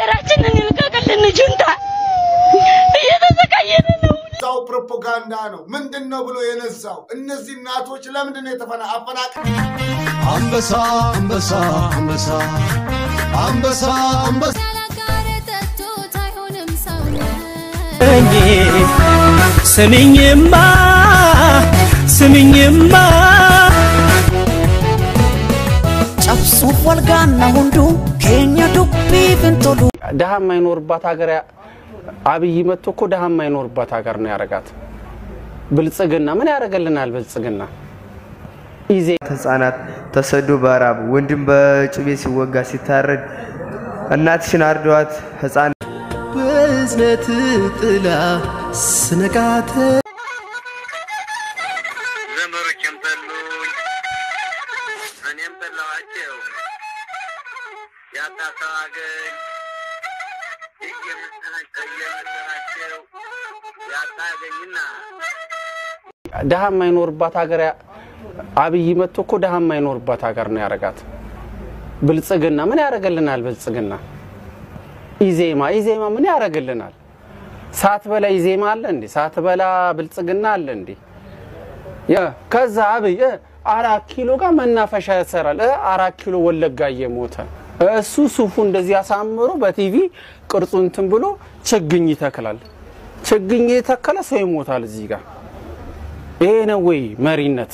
ሀገራችንን ይልቀቅልን። ጁንታ እየተሰቃየን ነው። ዛው ፕሮፓጋንዳ ነው። ምንድን ነው ብሎ የነዛው? እነዚህ እናቶች ለምንድን ነው የተፈና አፈናቅ አንበሳ አንበሳ አንበሳ አንበሳ አንበሳ ስሚኝማ ስሚኝማ cabsuuf walgaanna hunduu keenya dubbii fintolu ድሃ የማይኖርባት ሀገር ያ- አብይ መጥቶ እኮ ድሃ የማይኖርባት ሀገር ነው ያረጋት። ብልጽግና ምን ያደርግልናል? ብልጽግና ኢዜ ህጻናት ተሰዶ በራብ ወንድም በጩቤ ሲወጋ ሲታረድ እናትሽን አርደዋት ህጻን በእዝነት ጥላ ስነቃተ ዘመዶቼም ጠሉኝ፣ እኔም ጠላኋቸው። ያጣ ሰው አገኝ እየመሰላቸው ያጣ አገኝና ድሃ የማይኖርባት ሀገር ያ- አብይ መጥቶ እኮ ድሃ የማይኖርባት ሀገር ነው ያረጋት። ብልጽግና ምን ያደርግልናል? ብልጽግና ኢዜማ ኢዜማ ምን ያደርግልናል? ሳት በላ ኢዜማ አለ እንዴ? ሳት በላ ብልጽግና አለ እንዴ? ያ ከዛ አብይ እ አራት ኪሎ ጋር መናፈሻ ያሰራል። እ አራት ኪሎ ወለጋ እየሞተ እሱ ሱፉ እንደዚህ አሳምሮ በቲቪ ቅርጹ እንትን ብሎ ችግኝ ይተክላል። ችግኝ የተከለ ሰው ይሞታል እዚህ ጋር። ይሄ ነው ወይ መሪነት?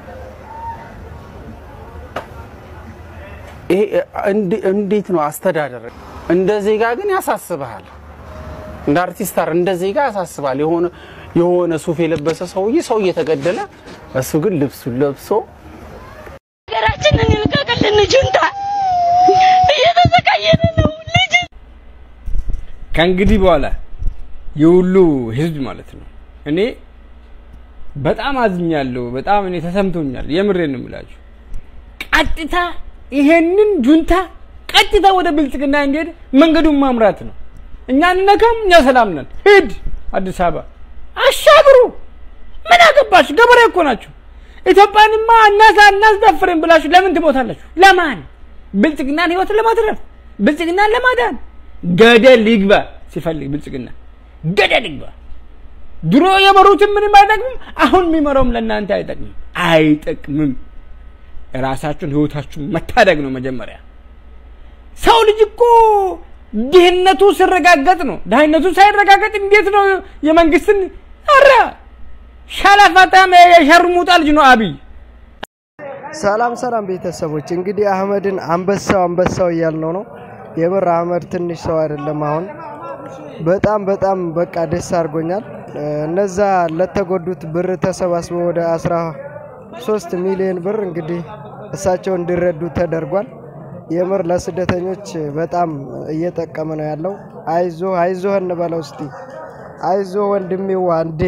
ይሄ እንድ- እንዴት ነው አስተዳደር? እንደ ዜጋ ግን ያሳስብሃል። እንደ አርቲስት አር እንደ ዜጋ ያሳስባል። የሆነ የሆነ ሱፍ የለበሰ ሰውዬ ሰው እየተገደለ እሱ ግን ልብሱን ለብሶ ሀገራችንን ይልቀቅልን። ጁንታ እየተሰቃየን ነው። ልጅ ከእንግዲህ በኋላ የሁሉ ህዝብ ማለት ነው እኔ በጣም አዝኛለሁ። በጣም እኔ ተሰምቶኛል። የምሬን ነው የምላችሁ። ቀጥታ ይሄንን ጁንታ ቀጥታ ወደ ብልጽግና እንዲሄድ መንገዱን ማምራት ነው። እኛ እንነካም፣ እኛ ሰላም ነን። ሂድ አዲስ አበባ አሻግሩ። ምን አገባሽ? ገበሬ እኮ ናችሁ። ኢትዮጵያንማ እናሳ እናስደፍርን ብላችሁ ለምን ትሞታላችሁ? ለማን? ብልጽግናን ህይወት ለማትረፍ ብልጽግናን ለማዳን ገደል ይግባ ሲፈልግ ብልጽግና ገደል ይግባ። ድሮ የመሩትን ምንም አይጠቅምም። አሁን የሚመራውም ለእናንተ አይጠቅምም፣ አይጠቅምም። ራሳችሁን ህይወታችሁን መታደግ ነው መጀመሪያ። ሰው ልጅ እኮ ድህነቱ ሲረጋገጥ ነው። ድህነቱ ሳይረጋገጥ እንዴት ነው የመንግስትን አረ ሻላፋታም የሸርሙጣ ልጅ ነው አብይ። ሰላም ሰላም ቤተሰቦች፣ እንግዲህ አህመድን አንበሳው አንበሳው እያልነው ነው። የምር አህመድ ትንሽ ሰው አይደለም። አሁን በጣም በጣም በቃ ደስ አድርጎኛል። እ፣ እነዛ ለተጎዱት ብር ተሰባስበው ወደ 13 ሚሊዮን ብር እንግዲህ እሳቸው እንዲረዱ ተደርጓል። የምር ለስደተኞች በጣም እየጠቀመ ነው ያለው። አይዞ አይዞ እንበለው እስቲ አይዞ ወንድሜዋ እንዴ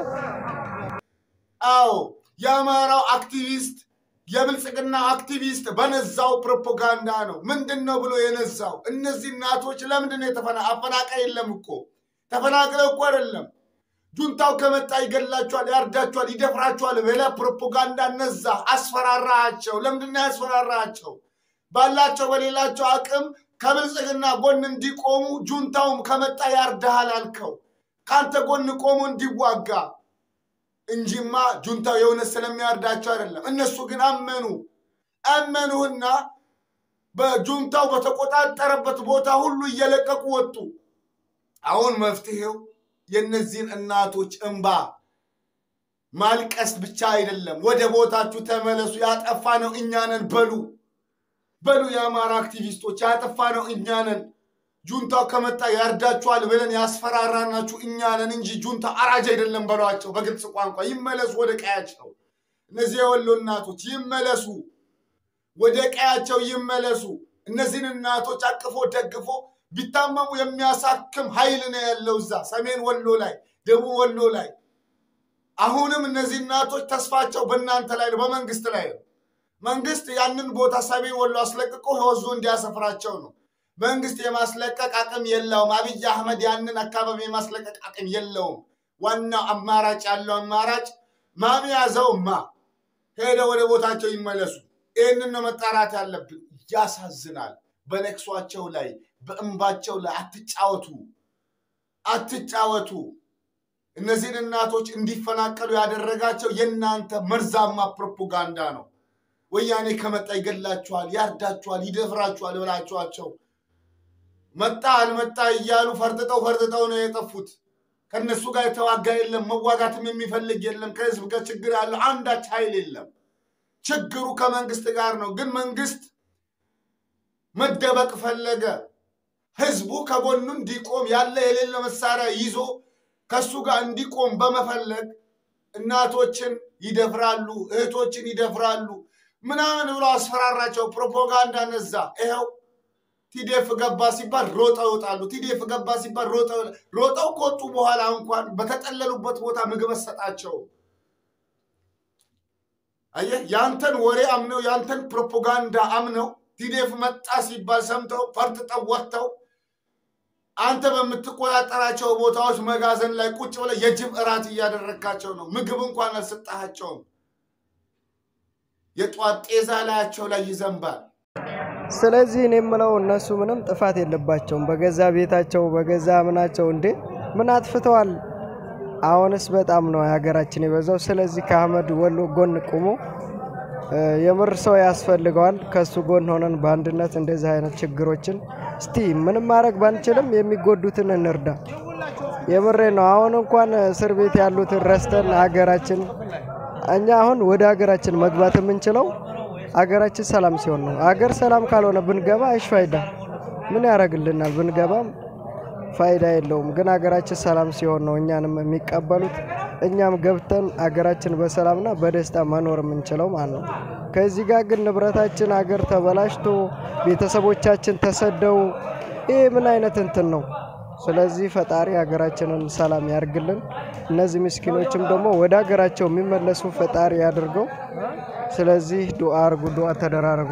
አዎ የአማራው አክቲቪስት የብልጽግና አክቲቪስት በነዛው ፕሮፓጋንዳ ነው። ምንድን ነው ብሎ የነዛው? እነዚህ እናቶች ለምንድን ነው የተፈና አፈናቃይ የለም እኮ ተፈናቅለው እኮ አይደለም። ጁንታው ከመጣ ይገላቸዋል፣ ያርዳቸዋል፣ ይደፍራቸዋል ብለ ፕሮፓጋንዳ ነዛ፣ አስፈራራቸው። ለምንድን ነው ያስፈራራቸው? ባላቸው በሌላቸው አቅም ከብልጽግና ጎን እንዲቆሙ ጁንታውም ከመጣ ያርዳሃል አልከው። ከአንተ ጎን ቆሞ እንዲዋጋ እንጂማ ጁንታው የእውነት ስለሚያርዳቸው አይደለም። እነሱ ግን አመኑ አመኑህና በጁንታው በተቆጣጠረበት ቦታ ሁሉ እየለቀቁ ወጡ። አሁን መፍትሄው የእነዚህን እናቶች እንባ ማልቀስ ብቻ አይደለም። ወደ ቦታችሁ ተመለሱ። ያጠፋ ነው እኛ ነን በሉ በሉ። የአማራ አክቲቪስቶች ያጠፋ ነው እኛ ነን። ጁንታው ከመጣ ያርዳችኋል ብለን ያስፈራራናችሁ እኛ ነን እንጂ ጁንታ አራጅ አይደለም በሏቸው። በግልጽ ቋንቋ ይመለሱ ወደ ቀያቸው። እነዚህ የወሎ እናቶች ይመለሱ፣ ወደ ቀያቸው ይመለሱ። እነዚህን እናቶች አቅፎ ደግፎ ቢታመሙ የሚያሳክም ኃይል ነው ያለው እዛ ሰሜን ወሎ ላይ፣ ደቡብ ወሎ ላይ። አሁንም እነዚህ እናቶች ተስፋቸው በእናንተ ላይ ነው፣ በመንግስት ላይ ነው። መንግስት ያንን ቦታ ሰሜን ወሎ አስለቅቆ ወዞ እንዲያሰፍራቸው ነው። መንግስት የማስለቀቅ አቅም የለውም። አብይ አህመድ ያንን አካባቢ የማስለቀቅ አቅም የለውም። ዋናው አማራጭ ያለው አማራጭ ማን ያዘውማ ሄደ ወደ ቦታቸው ይመለሱ። ይህንን ነው መጣራት ያለብን። ያሳዝናል። በለቅሷቸው ላይ በእንባቸው ላይ አትጫወቱ፣ አትጫወቱ። እነዚህን እናቶች እንዲፈናቀሉ ያደረጋቸው የእናንተ መርዛማ ፕሮፓጋንዳ ነው። ወያኔ ከመጣ ይገላችኋል፣ ያርዳችኋል፣ ይደፍራችኋል ብላችኋቸው መጣ አልመጣ እያሉ ፈርጥጠው ፈርጥጠው ነው የጠፉት። ከእነሱ ጋር የተዋጋ የለም፣ መዋጋትም የሚፈልግ የለም። ከህዝብ ጋር ችግር ያለው አንዳች ኃይል የለም። ችግሩ ከመንግስት ጋር ነው። ግን መንግስት መደበቅ ፈለገ። ህዝቡ ከጎኑ እንዲቆም ያለ የሌለ መሳሪያ ይዞ ከሱ ጋር እንዲቆም በመፈለግ እናቶችን ይደፍራሉ፣ እህቶችን ይደፍራሉ ምናምን ብሎ አስፈራራቸው። ፕሮፓጋንዳ ነዛ። ይኸው ቲዴፍ ገባ ሲባል ሮጠው ይወጣሉ። ቲዴፍ ገባ ሲባል ሮጠው ሮጠው ከወጡ በኋላ እንኳን በተጠለሉበት ቦታ ምግብ ሰጣቸው። አየህ፣ ያንተን ወሬ አምነው ያንተን ፕሮፓጋንዳ አምነው ቲዴፍ መጣ ሲባል ሰምተው ፈርጥጠው ወጥተው አንተ በምትቆጣጠራቸው ቦታዎች መጋዘን ላይ ቁጭ ብለህ የጅብ እራት እያደረግካቸው ነው። ምግብ እንኳን አልሰጣቸውም። የጧት ጤዛ ላያቸው ላይ ይዘንባል። ስለዚህ እኔ የምለው እነሱ ምንም ጥፋት የለባቸውም። በገዛ ቤታቸው በገዛ ምናቸው እንዴ ምን አጥፍተዋል? አሁንስ በጣም ነው የሀገራችን የበዛው። ስለዚህ ከአህመድ ወሎ ጎን ቁሞ እ፣ የምር ሰው ያስፈልገዋል። ከሱ ጎን ሆነን በአንድነት እንደዚህ አይነት ችግሮችን እስቲ ምንም ማድረግ ባንችልም የሚጎዱትን እንርዳ። የምሬ ነው። አሁን እንኳን እስር ቤት ያሉትን ረስተን ሀገራችን እኛ አሁን ወደ ሀገራችን መግባት የምንችለው አገራችን ሰላም ሲሆን ነው። አገር ሰላም ካልሆነ ብንገባ አይሽ ፋይዳ ምን ያደርግልናል? ብንገባም ፋይዳ የለውም። ግን አገራችን ሰላም ሲሆን ነው እኛንም የሚቀበሉት እኛም ገብተን አገራችን በሰላምና በደስታ መኖር የምንችለው ማለት ነው። ከዚህ ጋር ግን ንብረታችን አገር ተበላሽቶ ቤተሰቦቻችን ተሰደው ይህ ምን አይነት እንትን ነው? ስለዚህ ፈጣሪ ሀገራችንን ሰላም ያርግልን። እነዚህ ምስኪኖችም ደግሞ ወደ ሀገራቸው የሚመለሱ ፈጣሪ ያድርገው። ስለዚህ ዱአ አርጉ፣ ዱአ ተደራረጉ።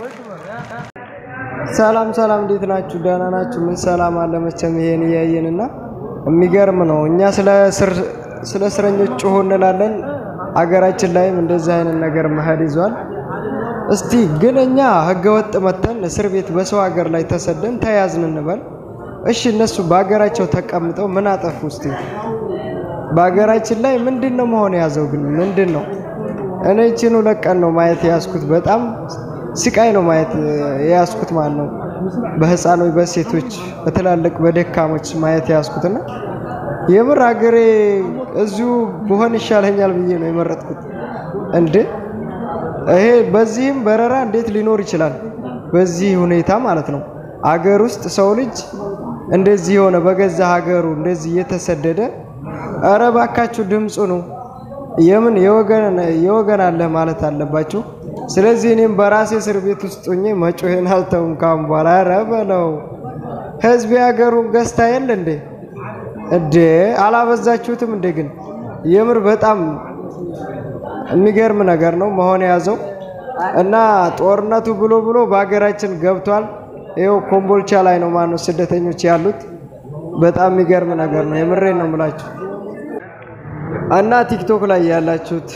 ሰላም ሰላም፣ እንዴት ናችሁ? ደህና ናችሁ? ምን ሰላም አለ መቼም ይሄን እያየንና የሚገርም ነው። እኛ ስለ እስር- ስለ እስረኞች ጩሁ እንላለን። አገራችን ላይም እንደዚህ አይነት ነገር መሄድ ይዟል። እስቲ ግን እኛ ህገወጥ መተን እስር ቤት በሰው ሀገር ላይ ተሰደን ተያዝን እንበል። እሺ እነሱ በሀገራቸው ተቀምጠው ምን አጠፉ? እስቲ በሀገራችን ላይ ምንድን ነው መሆን የያዘው? ግን ምንድን ነው? እኔ ይህችን ሁለት ቀን ነው ማየት የያዝኩት። በጣም ስቃይ ነው ማየት የያዝኩት ማለት ነው። በህፃኖች፣ በሴቶች፣ በትላልቅ በደካሞች ማየት የያዝኩትና የምር ሀገሬ እዚሁ ብሆን ይሻለኛል ብዬ ነው የመረጥኩት። እንዴ ይሄ በዚህም በረራ እንዴት ሊኖር ይችላል? በዚህ ሁኔታ ማለት ነው። አገር ውስጥ ሰው ልጅ እንደዚህ የሆነ በገዛ ሀገሩ እንደዚህ እየተሰደደ እረ ባካችሁ ድምፁ ነው የምን የወገን የወገን አለ ማለት አለባችሁ። ስለዚህ እኔም በራሴ እስር ቤት ውስጥ ሆኜ መጮሄን አልተውም ካሁን በኋላ። ኧረ በለው ህዝብ የሀገሩን ገዝታ የለ እንዴ እንዴ አላበዛችሁትም እንዴ? ግን የምር በጣም የሚገርም ነገር ነው መሆን የያዘው እና ጦርነቱ ብሎ ብሎ በሀገራችን ገብቷል። ይኸው ኮምቦልቻ ላይ ነው ማነው ስደተኞች ያሉት። በጣም የሚገርም ነገር ነው። የምሬን ነው የምላችሁ። እና ቲክቶክ ላይ ያላችሁት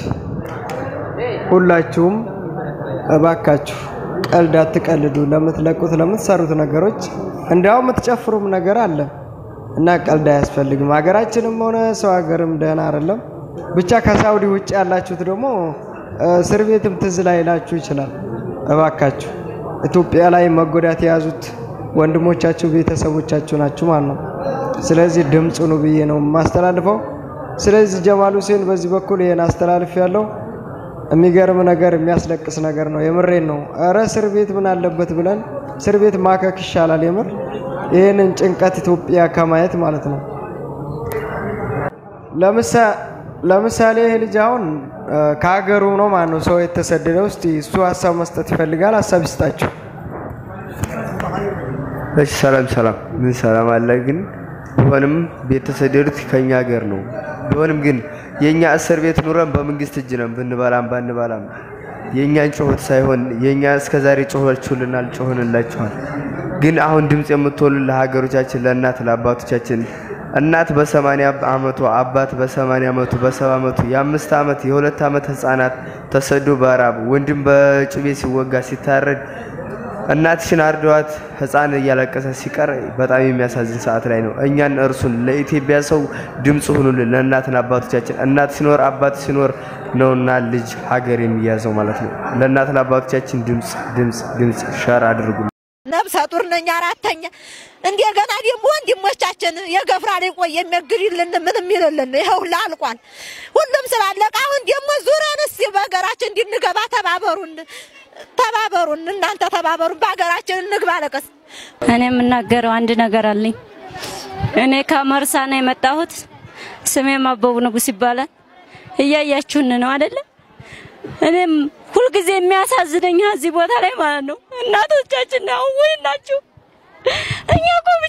ሁላችሁም እባካችሁ ቀልድ አትቀልዱ። ለምትለቁት ለምትሰሩት ነገሮች እንዲያውም የምትጨፍሩም ነገር አለ እና ቀልድ አያስፈልግም። ሀገራችንም ሆነ ሰው ሀገርም ደህና አይደለም። ብቻ ከሳውዲ ውጭ ያላችሁት ደግሞ እስር ቤትም ትዝ ላይላችሁ ይችላል። እባካችሁ ኢትዮጵያ ላይ መጎዳት የያዙት ወንድሞቻችሁ ቤተሰቦቻችሁ ናችሁ ማለት ነው። ስለዚህ ድምፁ ነው ብዬ ነው የማስተላልፈው። ስለዚህ ጀማል ሁሴን በዚህ በኩል ይሄን አስተላልፍ ያለው የሚገርም ነገር የሚያስለቅስ ነገር ነው። የምሬን ነው። እረ እስር ቤት ምን አለበት ብለን እስር ቤት ማከክ ይሻላል። የምር ይህንን ጭንቀት ኢትዮጵያ ከማየት ማለት ነው። ለምሳሌ ይህ ልጅ አሁን ከሀገሩ ነው ማለት ነው ሰው የተሰደደው። እስቲ እሱ ሀሳብ መስጠት ይፈልጋል። ሀሳብ ይስጣቸው። እሺ ሰላም ሰላም፣ ምን ሰላም አለ። ግን ቢሆንም የተሰደዱት ከኛ ሀገር ነው። ቢሆንም ግን የኛ እስር ቤት ኑረን በመንግስት እጅ ነን፣ ብንበላም ባንበላም የእኛን ጩኸት ሳይሆን የእኛ እስከዛሬ ጮኋችሁልናል፣ ጮህንላችኋል። ግን አሁን ድምፅ የምትሆኑ ለሀገሮቻችን፣ ለእናት ለአባቶቻችን እናት በሰማንያ አመቱ አባት በሰማንያ አመቱ በሰባ አመቱ የአምስት አመት የሁለት አመት ህፃናት ተሰዶ በራብ ወንድም በጭቤ ሲወጋ ሲታረድ እናትሽን አርደዋት ህፃን እያለቀሰ ሲቀር በጣም የሚያሳዝን ሰዓት ላይ ነው። እኛን እርሱን ለኢትዮጵያ ሰው ድምፅ ሁኑልን፣ ለእናትን አባቶቻችን። እናት ሲኖር አባት ሲኖር ነውና ልጅ ሀገር የሚያዘው ማለት ነው። ለእናትን አባቶቻችን ድምፅ ድምፅ ድምፅ ሸር አድርጉ። ነብሰ ጡር ነኝ አራተኛ። እንደገና ደግሞ ወንድሞቻችን የገፍራ ላይ ቆይ የሚያግድልን ምንም ይልልን ይኸው ሁላ አልቋል። ሁሉም ስላለቀ አሁን ደግሞ ዙረን እስኪ በሀገራችን እንድንገባ ተባበሩን፣ ተባበሩን፣ እናንተ ተባበሩን፣ በሀገራችን እንግባ። ለቀስ እኔ የምናገረው አንድ ነገር አለኝ። እኔ ከመርሳ ነው የመጣሁት። ስሜም አበቡ ንጉስ ይባላል። እያያችሁን ነው አይደለ? እኔም ሁልጊዜ የሚያሳዝነኝ እዚህ ቦታ ላይ ማለት ነው እናቶቻችን ነው ወይ ናችሁ። እኛ እኮ